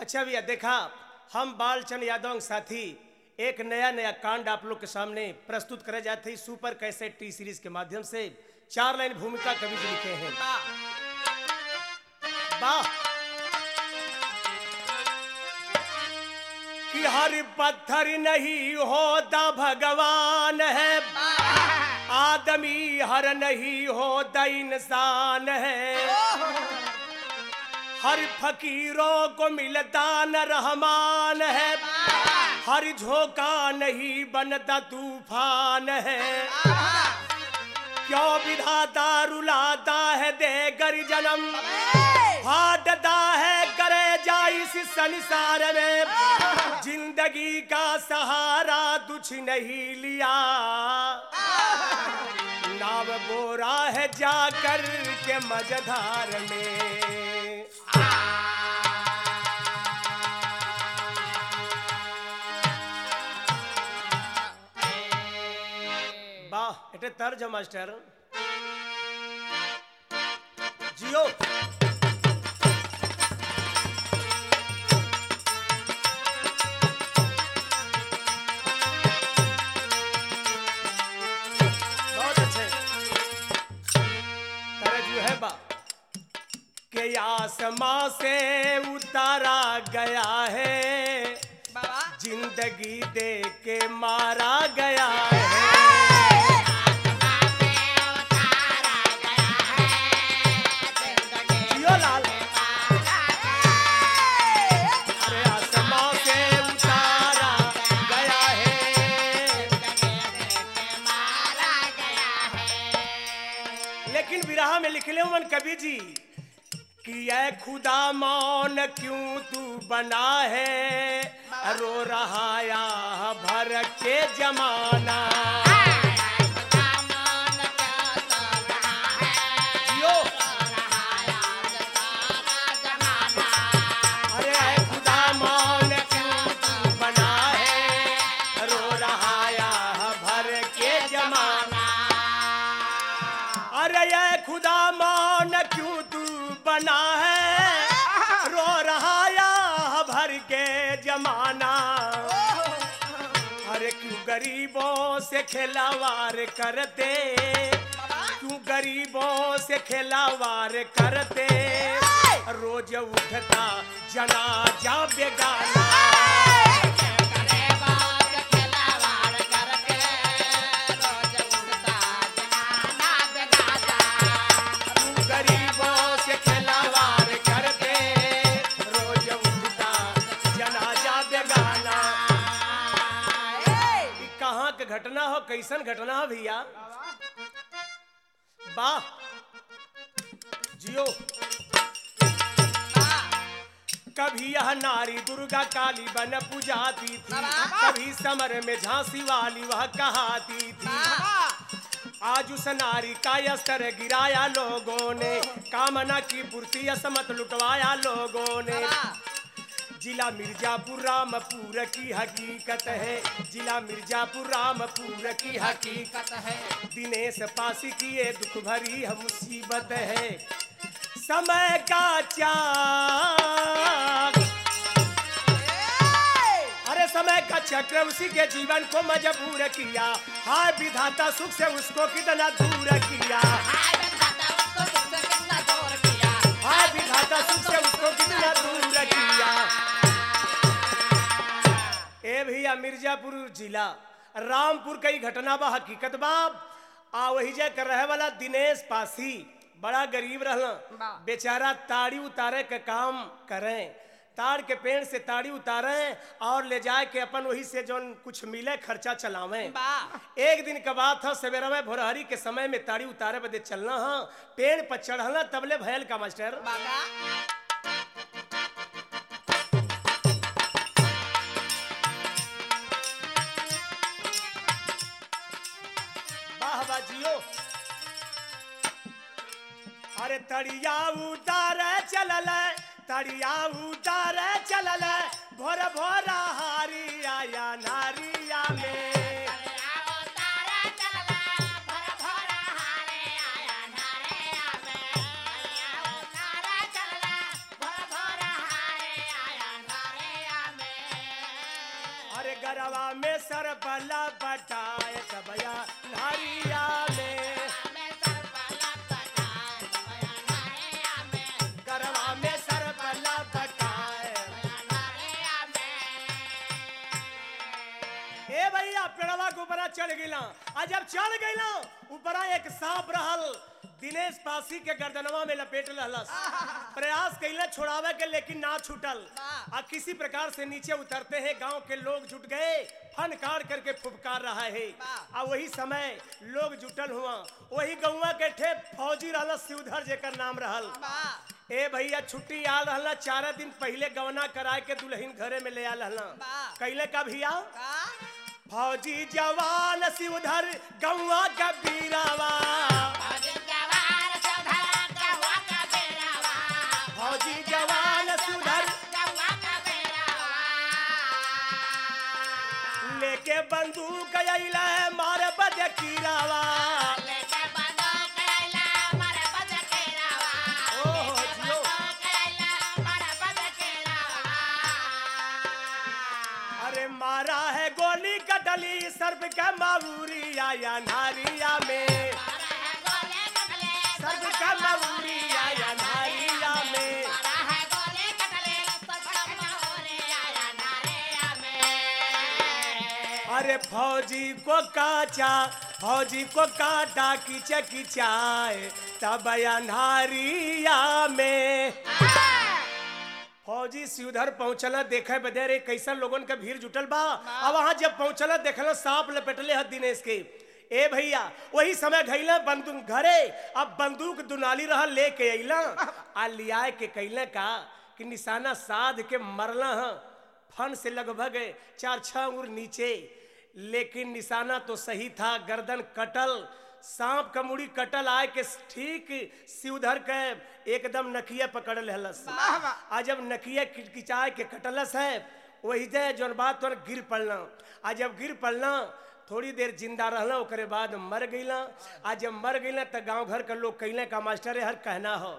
अच्छा भैया देखा हम बालचंद यादव के साथी एक नया नया कांड आप लोग के सामने प्रस्तुत करे जाते हैं सुपर कैसे टी सीरीज के माध्यम से चार लाइन भूमिका कवि जी लिखे हैं वाह कि हर पत्थर नहीं होता भगवान है आदमी हर नहीं होता इंसान है हर फकीरों को मिलता न रहमान है हर झोंका नहीं बनता तूफान है क्यों विधाता रुलाता है देगर जन्म फाटता है करे जा इस संसार में जिंदगी का सहारा कुछ नहीं लिया नाव बोरा है जाकर के मझधार में वाह एटे तर्ज मास्टर जियो बहुत अच्छे तरज जो है बा के आसमां से उतारा गया है जिंदगी दे के मारा गया है जियो लाल अरे आसमां से उतारा गया है लेकिन विरह में लिखले मन कवि जी कि ऐ खुदा मौन क्यों तू बना है रो रहा या भर के जमाना जियो अरे ऐ खुदा मौन क्यों तू बना है रो रहा या भर के जमाना अरे ये खुदा मान क्यों तू बना है रो रहा या भर के जमाना अरे क्यों गरीबों से खिलावार करते क्यों गरीबों से खिलावार करते रोज उठता जनाजा बेगाना क्यों गरीबों से खिलावार करते रोज उठता जनाजा बेगाना ई कहाँ के घटना हो कैसन घटना हो भैया वाह जियो कभी यह नारी दुर्गा काली बन पूजाती थी कभी समर में झांसी वाली वह कहाती थी आज उस नारी का अस्तर गिराया लोगों ने कामना की पूर्ति असमत लुटवाया लोगों ने जिला मिर्जापुर रामपुर की हकीकत है जिला मिर्जापुर रामपुर की हकीकत है दिनेश पासी की ये दुख भरी है मुसीबत है समय का चाक अरे समय का चक्र उसी के जीवन को मजबूर किया हाय विधाता सुख से उसको कितना दूर किया हाय विधाता सुख से उसको कितना दूर किया ए भैया मिर्जापुर जिला रामपुर कई घटना बा हकीकत बा आ वही जे कर रहे वाला दिनेश पासी बड़ा गरीब रहला बा। बेचारा ताड़ी उतारे के काम करें ताड़ के पेड़ से ताड़ी उतारे और ले जाए के अपन वही से जौन कुछ मिले खर्चा चलावे एक दिन का बात है सवेरा में भोरहरी के समय में ताड़ी उतारे बदे चलना है पेड़ पर चढ़ना तबले भयल का मास्टर वाह वाह जियो अरे तड़िया उतारे चलल तड़िया उतारे चलल भोर भोर हारी आया नारिया में गरवा में सर बला बटाए तबया नारिया में गरवा में सर बला बटाए ए भैया पेड़वा के ऊपरा चढ़ गइला आ जब चढ़ गइला ऊपरा एक सांप रहल दिनेश पासी के गर्दनवा में लपेट रहलस प्रयास कैला छोड़ावे के लेकिन ना छूटल आ किसी प्रकार से नीचे उतरते हैं गांव के लोग जुट गए फन काट करके फुफकार रहा है आ वही समय लोग जुटल हुआ वही गौवा के ठे फौजी रहल शिवधर जेकर नाम रहल ए भैया छुट्टी आ रहला चार दिन पहले गवना कराए के दुल्हन घरे में ले आ रहला कैले का भैया फौजी जवान शिवधर गौवा का बीरावा फौजी जवान शिवधर लेके बंदूक अइला मारे बदे कीरावा ओहो जियो अरे मारा है गोली कटली सर्प का मावूरिया या नारिया में सर्प का मावूरिया या नारिया में अरे फौजी को काचा फौजी को काटा किचा किचाए तब अंधारिया में फौजी सीधर पहुंचला देखे बदे रे कैसन लोगन के भीड़ जुटल बा अब वहां जब पहुंचला देखला सांप लपेटले हद दिनेश के ए भैया वही समय घैला बंदूक घरे अब बंदूक दुनाली रहा लेके अइला आ लियाए के कैले का कि निशाना साध के मरला ह फन से लगभग चार छह उर नीचे लेकिन निशाना तो सही था गर्दन कटल सांप का मुड़ी कटल आए के ठीक सिउधर के एकदम नकिया पकड़ लेहलस आ जब नकिया किचकिचाए के कटलस है वही दे जौन बात तोर गिर पड़ना आ जब गिर पड़ना थोड़ी देर जिंदा रहना ओकरे बाद मर गईला आ जब मर गईला त गांव घर के लोग कैले का मास्टर हर कहना हो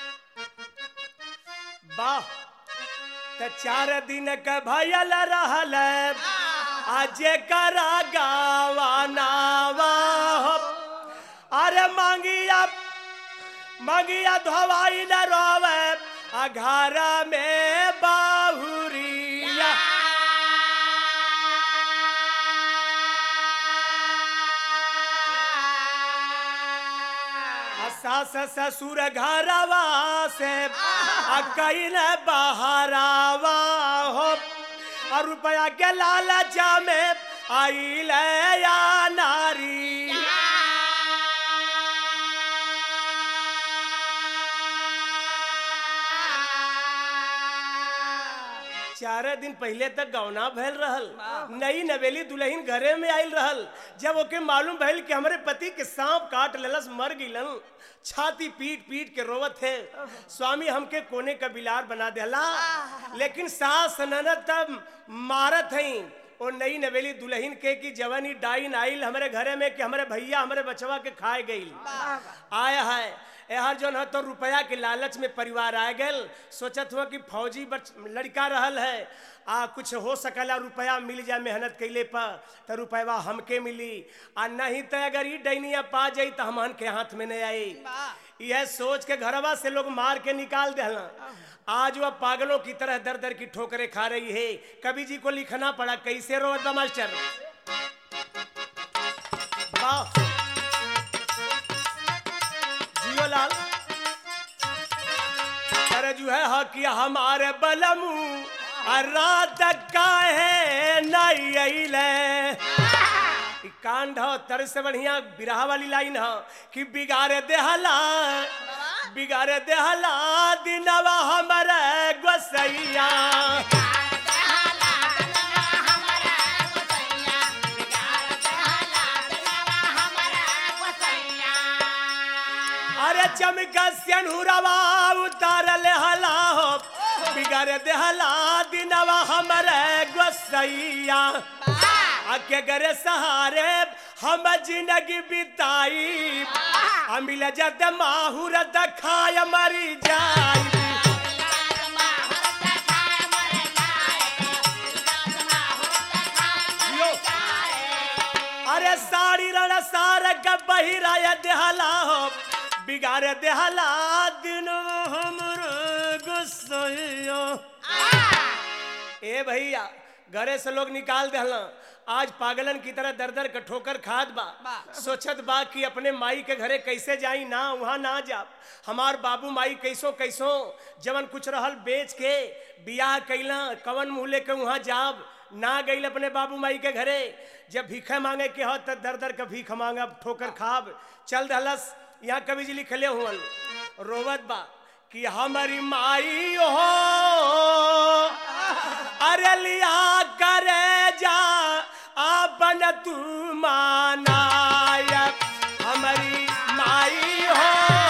वाह त चार दिन के भयल रहल आज करा गावानावा हो अरे मांगिया मांगिया धोवाई न रोवे आ घर में बाहुरिया आ सास ससुर घरवा से आ कैल बहरावा हो और रुपया के लालचा में आइल या नारी चार दिन पहले तक गौना भैल रहल नई नवेली दुल्हन घरे में आयल रहल जब ओके मालूम भइल कि हमरे पति के सांप काट लेलस मर गिलन छाती पीट पीट के रोवत है स्वामी हमके कोने का बिलार बना देला लेकिन सास ननद तब मारत हई ओ नई नवेली दुल्हन के की जवानी डाइन आइल हमारे घरे में कि हमारे भैया हमारे बचवा के खाए गईल आया है यहाँ जो है तो रुपया के लालच में परिवार आ गल सोचत हुआ कि फौजी बच लड़का रहल है आ कुछ हो सकला रुपया मिल जाए मेहनत कैले पर तो रुपया हमके मिली आ नहीं तो अगर ई डैनिया पा जाई तो हमन के हाथ में नहीं आई यह सोच के घरवा से लोग मार के निकाल देला आज वह पागलों की तरह दर दर की ठोकरें खा रही है कवि जी को लिखना पड़ा कैसे रोवत बा मास्टर वाह जियो लाल अरे जो है हकिया हमारे बलमू आ रात का है नहीं अइले ई कांड हो तर से बढ़िया बिरहा वाली लाइन हो कि बिगाड़े देहला बिगाड़े देहला दिनवा हमारे गोसैया अरे चमका सियनहुरवा उतारल हला हो बिगाड़े देहला दिनवा हमारे गोसैया आके गरे सहारे हम जिंदगी बिताई अमिल जद माहुर दखाय मरी जाई के बहिराया देहला हो बिगाड़ देहला दिन हमरो गुस्सैया ए भैया घरे से लोग निकाल देहला आज पागलन की तरह दर दर के ठोकर खाद बा बा। सोचत बा कि अपने माई के घरे कैसे जाई ना वहाँ ना जा हमार बाबू माई कैसो कैसो जवन कुछ रहल बेच के बियाह कैला कवन मुँह लेके वहाँ जाब ना गईल अपने बाबू माई के घरे जब भीखे मांगे के हो तब दर दर के भीख मांगब ठोकर खाब चल दहलस यहाँ कवि जी लिखले हुअन रोवत बा कि हमारी माई हो अरे लिया करे जा आपन तू मानायक हमारी माई हो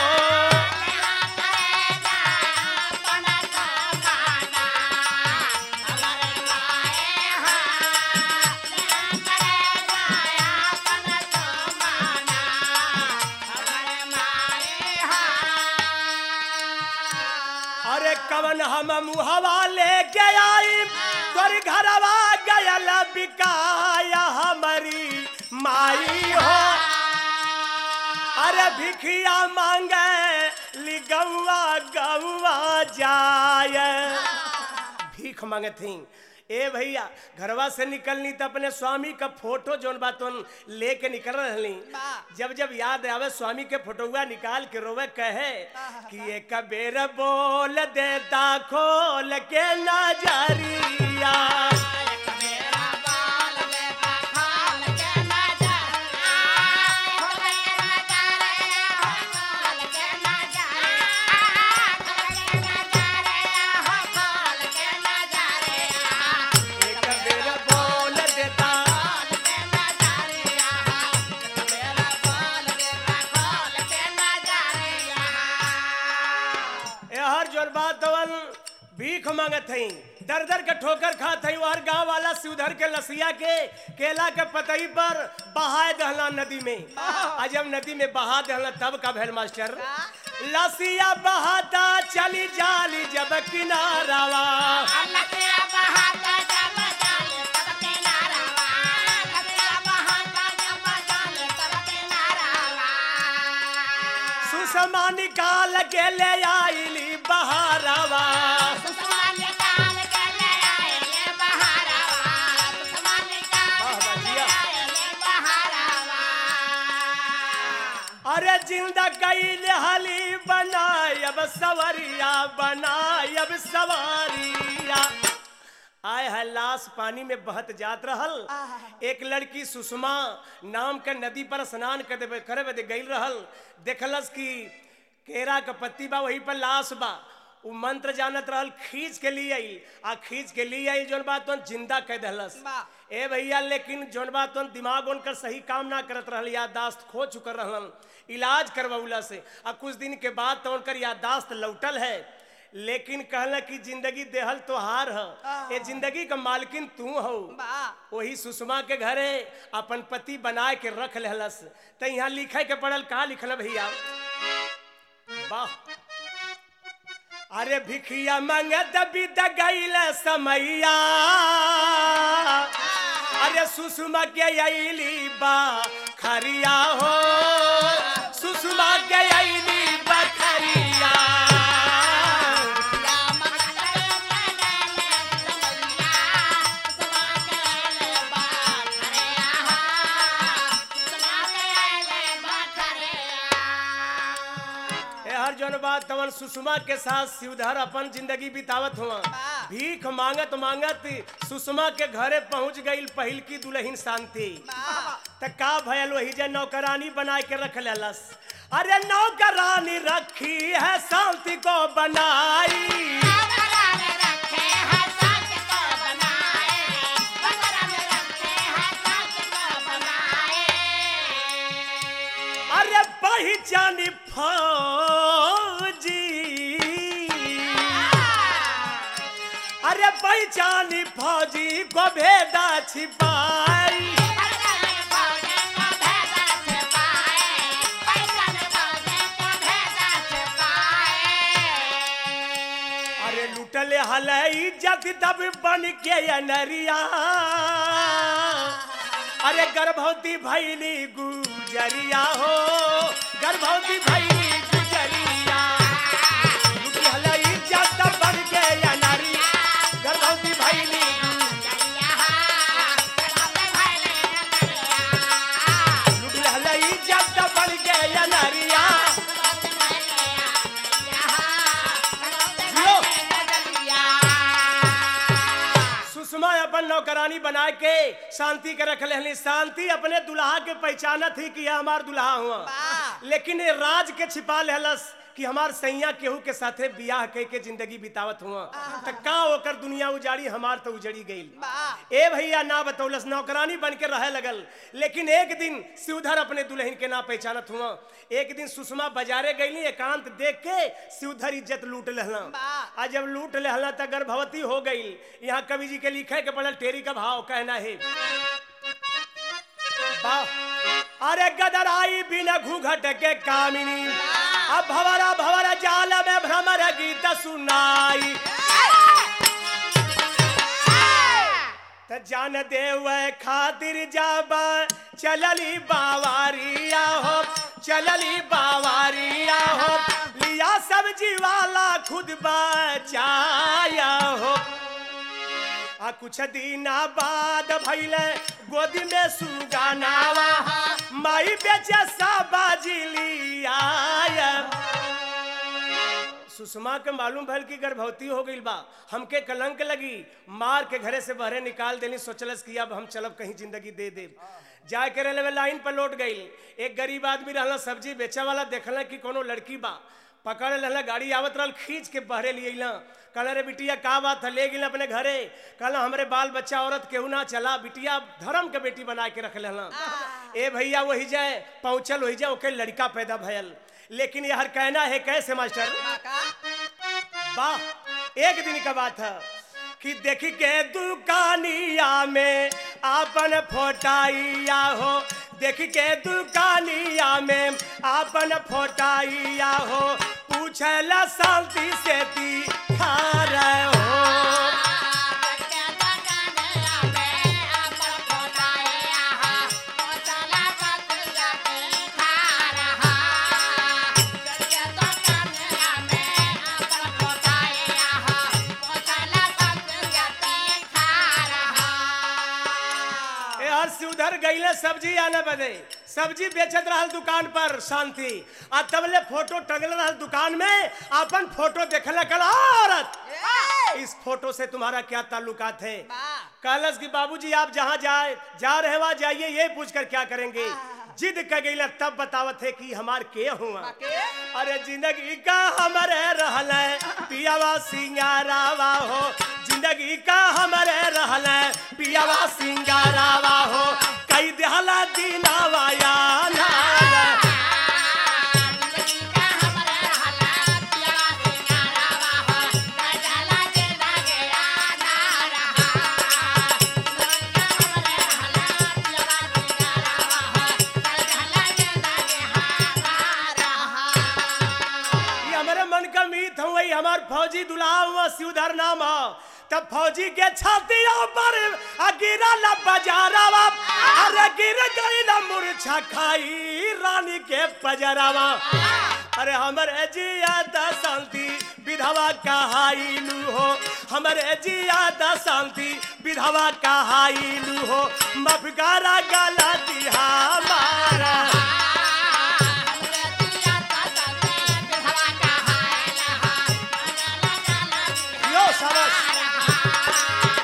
अरे कवन हम मुहवा लेके आई तोर घरवा गयल बिकाया हमारी माई हो अरे भिखिया मांगे ली गौआ गौआ जाय भीख मांगे थी ए भैया घरवा से निकलनी तो अपने स्वामी का फोटो जोन बा तुम लेके निकल रहली बा। जब जब याद आवे स्वामी के फोटोआ निकाल के रोवे कहे कि एक बेर बोल देता खोल के नजरिया एक बेर बोल देता ए हर जोन बात तवन भीख मांगत हई दर दर के ठोकर खात हई और गांव वाला सिउधर के लसिया के केला के पतई पर बहाए दहला नदी में आ जब नदी में बहा दहला तब का भेल मास्टर लसिया बहाता चली जाली जब किनारावा सुषमा निकाल के ले आईली बहारावा अरे जिंदा कैल हली बनाय अब सवरिया बनाय अब सवारिया आय है लाश पानी में बहत जात रहल एक लड़की सुषमा नाम के नदी पर स्नान कर देवे करे बदे गई रहल देखलस कि केरा के पत्ती बा वही पर लाश बा उ मंत्र जानत रहल खींच के लिए आई आ खींच के लिए आई जोन बात तो जिंदा कह दहलस बा। ए भैया लेकिन जोन बात तो दिमाग उनकर सही काम ना करत रहल याददाश्त खो चुकर रहलन इलाज करवौला से आ कुछ दिन के बाद तो उनकर याददाश्त लौटल है लेकिन कहला कि जिंदगी देहल तो हार ह ये जिंदगी का मालकिन तू हो वही सुषमा के घरे अपन पति बनाए के रख लेहलस त यहाँ लिखे के पड़ल का लिखल भैया वाह अरे भिखिया मंगत बिद गईल समैया अरे सुषमा के अली बा खरिया हो सुषमा के अली बखरिया ए हर जौन बात तवन सुषमा के साथ शिवधर अपन जिंदगी बितावत हुआ वाह। भीख मांगत मांगत सुषमा के घरे पहुंच गई पहिल की दुल्हन शांति त का भयल वही जे नौकरानी बना के रख लेलस अरे नौकरानी रखी है शांति को बनाई अरे पहचानी फौजी अरे पहचानी फौजी को भेदा छिपाई अरे लुटले हलई जब तब बन के अनरिया अरे गर्भवती भैली गुजरिया हो गर्भवती भैली गुजरिया लुटी हला इज्जत बन के या नारी गर्भवती भैली लुटी हला इज्जत बन के या नारिया जियो सुषमा अपन नौकरानी बना के शांति के रख लेहली शांति अपने दुल्हा के पहचाना थी कि यह हमार दुल्हा हुआ लेकिन ये राज के छिपा लेहलस कि हमार सैया केहू के साथे बियाह कह के जिंदगी बितावत हुआ त का ओकर दुनिया उजाड़ी हमार तो उजड़ी गई ए भैया ना बतौलस नौकरानी बन के रहे लगल लेकिन एक दिन शिवधर अपने दुल्हन के ना पहचानत हुआ एक दिन सुषमा बाजारे गईली एकांत देख के शिवधर इज्जत लूट लेहला आ जब लूट लेहला त गर्भवती हो गई यहाँ कवि जी के लिखे के पड़ल टेरी का भाव कहना है वाह। अरे गदराई बिन घूघट के कामिनी अब भवरा भवरा जाल में भ्रमर गीत सुनाई त जान देव खातिर जाब चलली बावारिया हो चलली बावारिया हो लिया सब्जी वाला खुद बचाया हो आ कुछ दिना बाद भैले गोदी में सुगानावा माई बेचे साबाजी आया सुषमा के मालूम भल की गर्भवती हो गई बा हमके कलंक लगी मार के घरे से बहरे निकाल देनी सोचलस कि अब हम चलब कहीं जिंदगी दे दे जाए के रेलवे लाइन पर लौट गई एक गरीब आदमी रहला सब्जी बेचे वाला देखला कि कोनो लड़की बा पकड़ लेला गाड़ी आवत रहल खींच के बहरे लिए कहला रे बिटिया का बात है ले गिल अपने घरे कहला हमरे बाल बच्चा औरत केहू ना चला बिटिया धर्म के बेटी बना के रख लेला ए भैया वही जाए पहुंचल वही जाए ओके लड़का पैदा भयल लेकिन यह कहना है कैसे मास्टर वाह एक दिन का बात है कि देख के दुकानिया में आपन फोटाइया हो देख के दुकानिया में आपन फोटाइया हो पूछला शांति से ती खा रहे हो ए हर से उधर गईले सब्जी आने बदे सब्जी बेचत रहल दुकान पर शांति आ तबले फोटो टंगल रहल दुकान में अपन फोटो देखले कल औरत इस फोटो से तुम्हारा क्या ताल्लुकात है कहलस कि बाबूजी आप जहाँ जाए जा रहे वहाँ जाइए ये पूछ कर क्या करेंगे जिद कर गई तब बतावत है कि हमार के हुआ अरे जिंदगी का हमारे रहल पियावा सिंगारावा हो जिंदगी का हमारे रहल पियावा सिंगारावा हो कई दिहला दीनावा याना ये हमारे मन का मीत हूँ वही हमार फौजी दुल्हा हुआ शिवधर नाम हो तब फौजी के छातियों पर आ गिरा ला बजारावा अरे गिर गई ला मूर्छा खाई रानी के पजरावा अरे हमरे जिया दा शांति विधवा कहाइलू हो हमरे जिया दा शांति विधवा कहाइलू हो मफगारा गला दिहा मारा यो शाबाश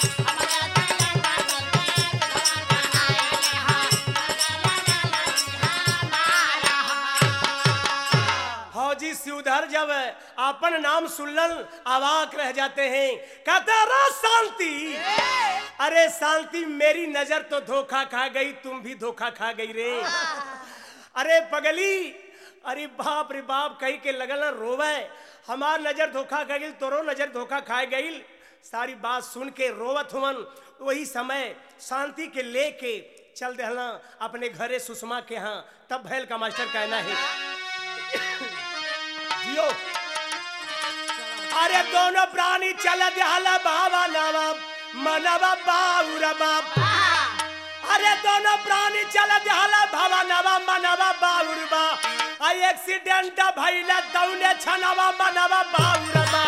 फौजी सिउधर जब अपन नाम सुनल अवाक रह जाते हैं कहते रो शांति अरे शांति मेरी नजर तो धोखा खा गई तुम भी धोखा खा गई रे अरे पगली अरे बाप रे बाप कही के लगल ना रोवे हमार नजर धोखा खा गई तोरो नजर धोखा खा गई सारी बात सुन के रोवत हुवन वही समय शांति के लेके चल देहला अपने घरे सुषमा के यहाँ तब भैल का मास्टर कहना है जियो अरे दोनों प्राणी चल दिहाला बाबा नावा मनवा बाउर बाप अरे दोनों प्राणी चल जाला भवनवा मनवा बाउरबा आ एक्सीडेंट भइला दौने छनवा मनवा बाउरबा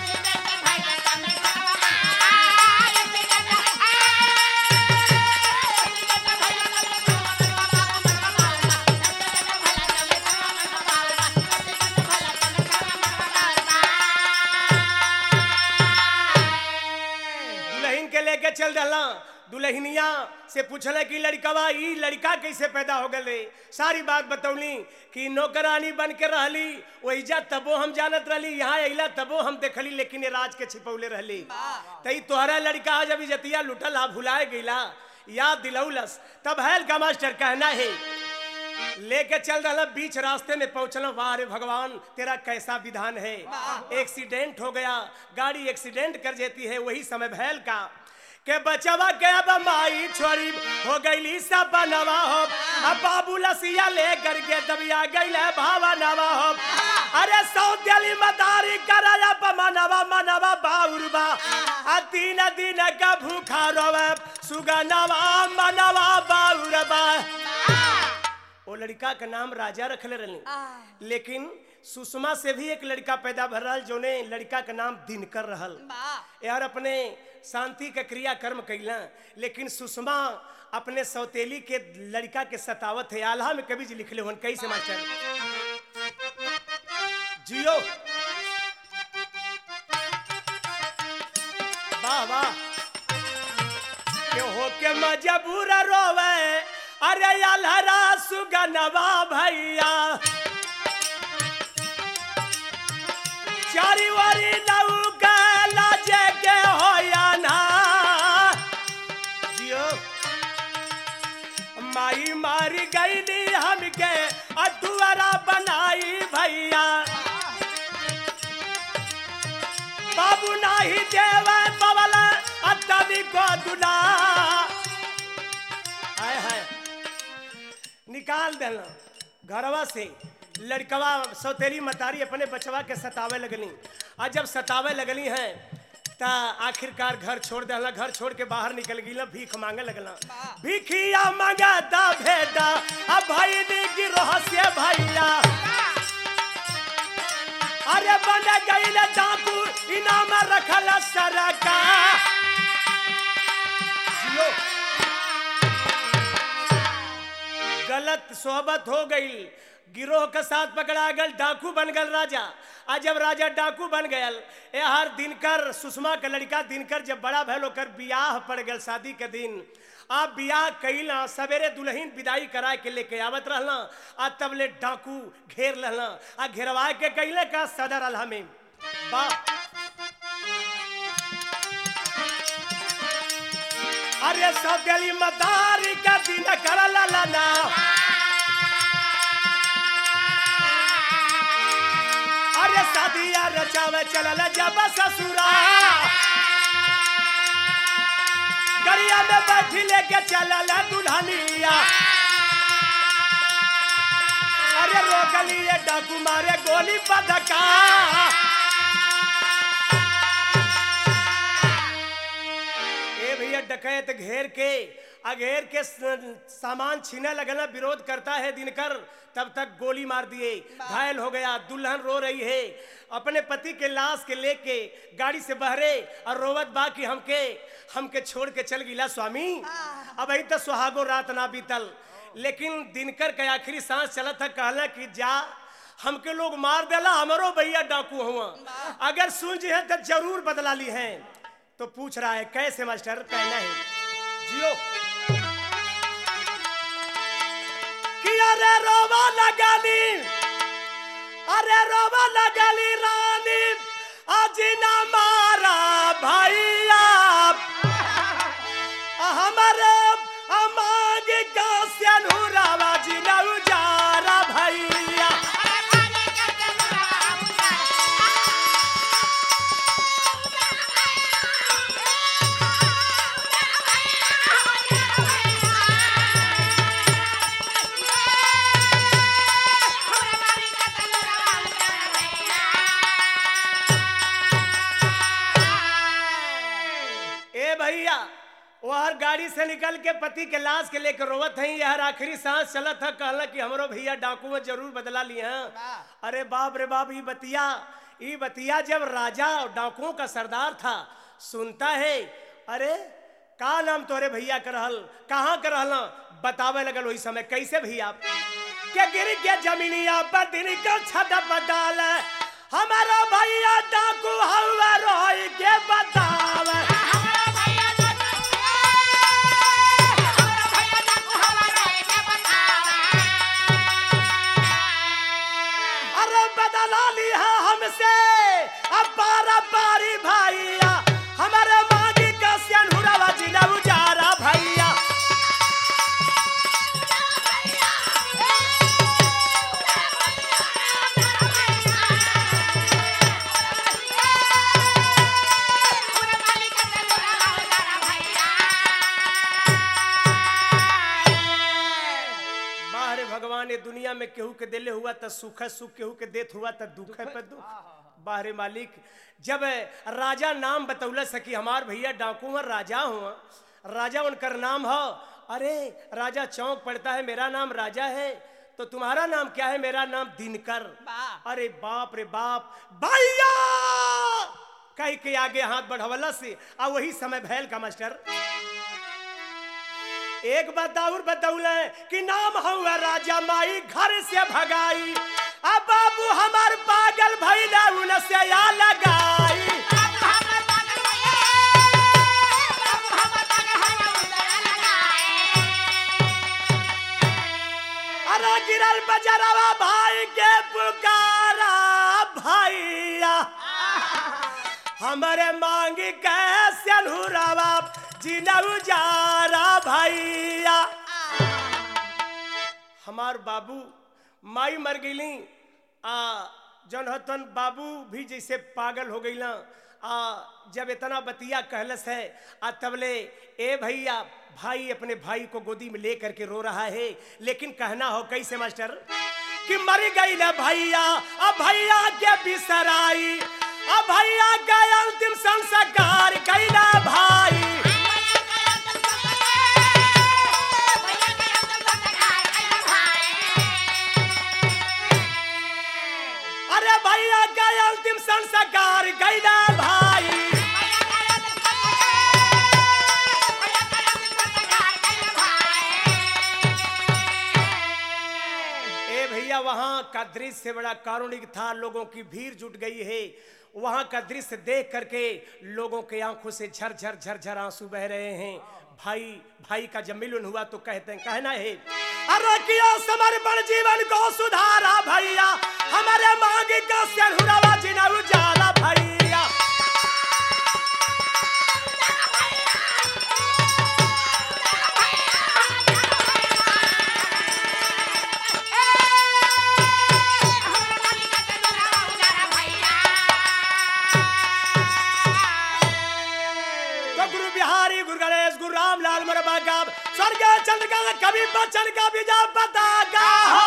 दुल्हन के लेके चल दला दुल्हनिया से पूछले कि लड़कवा ई लड़का कैसे पैदा हो गए सारी बात बतौली कि नौकरानी बन के रहली वहीजा तबो हम जानत रहली यहाँ अइला तबो हम देखली लेकिन ये राज के छिपौले रहली तई तोहरा लड़का आज अभी जतिया लुटल आ भुलाए गईला याद दिलौलस तब हैल का मास्टर कहना है लेके चल रहा बीच रास्ते में पहुंचना वाह रे भगवान तेरा कैसा विधान है एक्सीडेंट हो गया गाड़ी एक्सीडेंट कर देती है वही समय भैल का के बचवा के अब माई छोड़ी हो गईली सब बनवा हो अब बाबू लसिया ले करके दबिया गईले भावा नवा हो अरे सौदेली मदारी कर अब मनवा मनवा बाउरबा आ तीन दिन का भूखा रोवे सुगनवा मनवा बाउरबा वो लड़का का नाम राजा रखले रहनी लेकिन सुषमा से भी एक लड़का पैदा भर रहल जोने लड़का का नाम दिनकर रहल यार अपने शांति का क्रिया कर्म कैला लेकिन सुषमा अपने सौतेली के लड़का के सतावत है आल्हा में कभी लिखले होन कैसे मास्टर जियो वाह वाह के हो के मजबूर रोवे अरे अलहरा सुगनवा भैया चारी वारी नऊ गला जगे होया ना जियो माई मारी गईली हमके अटुअरा बनाई भैया बाबू नाही देवे बवल अतनी को दुला हाय हाय निकाल देना घरवा से लड़कवा सौतेली मतारी अपने बचवा के सतावे लगली आ जब सतावे लगली हैं ता आखिरकार घर छोड़ देला घर छोड़ के बाहर निकल गई भीख मांगे लगला भीखिया मंगाता भेटा अब भाई ने गिरोह से भैया अरे बन गई डाकू इनाम रखल सरका जियो गलत सोहबत हो गई गिरोह के साथ पकड़ा गल डाकू बन गल राजा आ जब राजा डाकू बन गयल ए हर दिनकर सुषमा के लड़का दिनकर जब बड़ा भैल होकर बियाह पड़ गल शादी के दिन आ बियाह कैला सवेरे दुल्हन विदाई करा के लेके आवत रहला आ तब ले डाकू घेर रहला आ घेरवा के कैले का सदर अल्हा में वाह अरे सौदेली मदारी का दिन कर ललना अरे शादिया रचावे चलल जब ससुरा गरिया में बैठी लेके चलल दुल्हनिया अरे रोक लिए डाकू मारे गोली बदका ए भैया डकैत घेर के अघेर के स- सामान छीने लगना विरोध करता है दिनकर तब तक गोली मार दिए घायल हो गया दुल्हन रो रही है अपने पति के लाश के लेके गाड़ी से बहरे और रोवत बा कि हमके हमके छोड़ के चल गिला स्वामी अब अही तक सुहागो रात ना बीतल लेकिन दिनकर के आखिरी सांस चलत था कहला कि जा हमके लोग मार देला हमरो भैया डाकू हुआ अगर सुन जी है तो जरूर बदला ली है तो पूछ रहा है कैसे मास्टर कहना है जियो कि अरे रोवा लगली अरे रोवा लगली रानी आज ना मारा भैया हमारे अमांग का सियानुरावा जी ना उजारा भैया ए भैया वो हर गाड़ी से निकल के पति के लाश के लेकर रोवत हैं यह आखिरी सांस चलत है कहला कि हमरो भैया डाकू में जरूर बदला लिए हैं अरे बाप रे बाप ये बतिया ये बतिया जब राजा और डाकुओं का सरदार था सुनता है अरे का नाम तोरे भैया कर रहल कहाँ कर रहल बतावे लगल वही समय कैसे भैया के गिर के जमीनिया पर दिन का छत बदाल हमारा भैया डाकू हवा रोई के बतावे अरे बदला लिया हमसे अब बारा बारी भैया हमारे मांगी का सियानुरवा जिला उजारा भैया बाहरे भगवान ये दुनिया में केहू के दिले हुआ त सुख है सुख केहू के देत हुआ त दुख है पे दुख बाहरे मालिक जब राजा नाम बतौल सकी हमार भैया डाकू हैं राजा हुआ राजा उनकर नाम हो अरे राजा चौक पड़ता है मेरा नाम राजा है तो तुम्हारा नाम क्या है मेरा नाम दिनकर वाह। अरे बाप रे बाप भैया कह के आगे हाथ बढ़वला से आ वही समय भैल का मास्टर एक बात और बतौले कि नाम हुआ राजा माई घर से भगाई अब बाबू हमार पागल भैला उनसे या लगाई अरे गिरल बजरवा भाई के पुकारा भैया हमारे मांगी कैसे अनुरावा जिनऊ जारा भैया हमार बाबू माई मर गईली आ जौन हतन बाबू भी जैसे पागल हो गईला आ जब इतना बतिया कहलस है आ तबले ए भैया भाई अपने भाई को गोदी में ले करके रो रहा है लेकिन कहना हो कैसे मास्टर कि मर गई ना भैया अब भैया के बिसराई अब भैया का अंतिम संस्कार कैला भाई अरे भैया का अंतिम संस्कार कैला भाई ए भैया वहां का दृश्य बड़ा कारुणिक था लोगों की भीड़ जुट गई है वहां का दृश्य देख करके लोगों के आंखों से झरझर झरझर आंसू बह रहे हैं भाई भाई का जब मिलन हुआ तो कहते हैं कहना है अरे किया समर्पण जीवन को सुधारा भैया हमारे मांगे का सिरहुरावा जिना उजाला भैया तो गुरु बिहारी गुरु गणेश गुरु राम लाल मोरबा का स्वर्ग चंद्र का कभी बचन का बीजा बतागा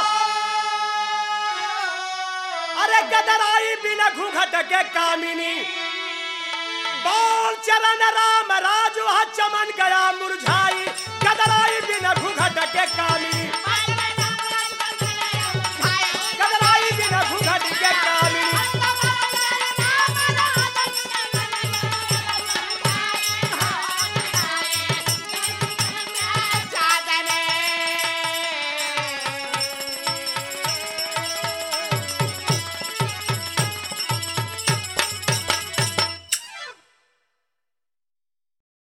अरे गदराई बिना घूंघट के कामिनी बोल चरण